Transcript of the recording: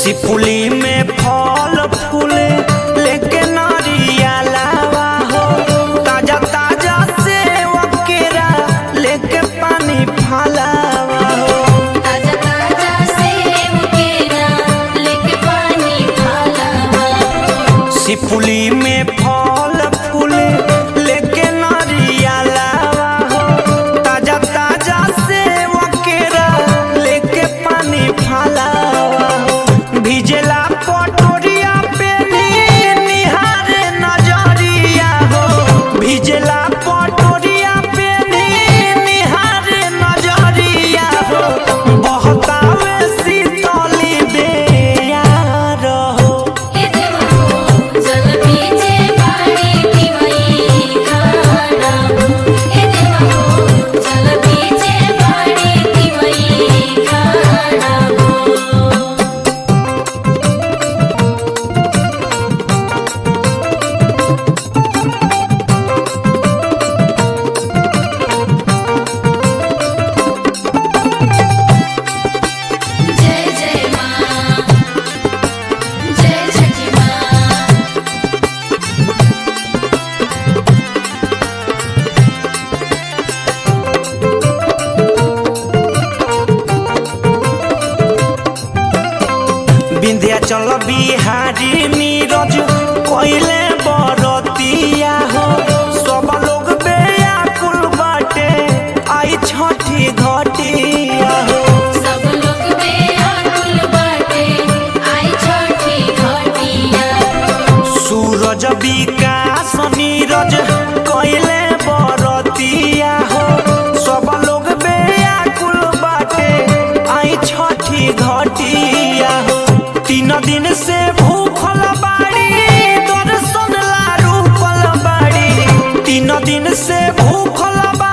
सिपुली में फल फूले लेके नारिया लावा हो ताजा ताजा सेव केरा लेके पानी फलावा हो ताजा ताजा सेब केरा लेके पानी ढाला सिपुली में फल फूले लेके नारिया लावा हो ताजा ताजा सेव केरा लेके पानी फलावा हो भिजेला पटोरिया पे निहारे नजरिया हो भिजेला पटोरिया पे निहारे नजरिया हो बहतावे शीतली बेयार हो ए देवा हो जल बीचे बाड़ी दिवई खाना ए देवा हो जल बीचे बाड़ी दिवई खाना जय जय मां जय छठी मां विंध्याचल बिहारी नीरज कोइले बरतिया हो सब लोग बेयाकुल बाटे आई छठी घटिया हो सब लोग बेअकुल बाटे आई छठी घटिया सूरज विकास नीरज कोइले बरतिया हो सब लोग बेयाकुल बाटे आई छठी घटिया हो तीन दिन से भूखल बाड़ी दर्शन ला रुकल बाड़ी तीन दिन से भूखल बाड़ी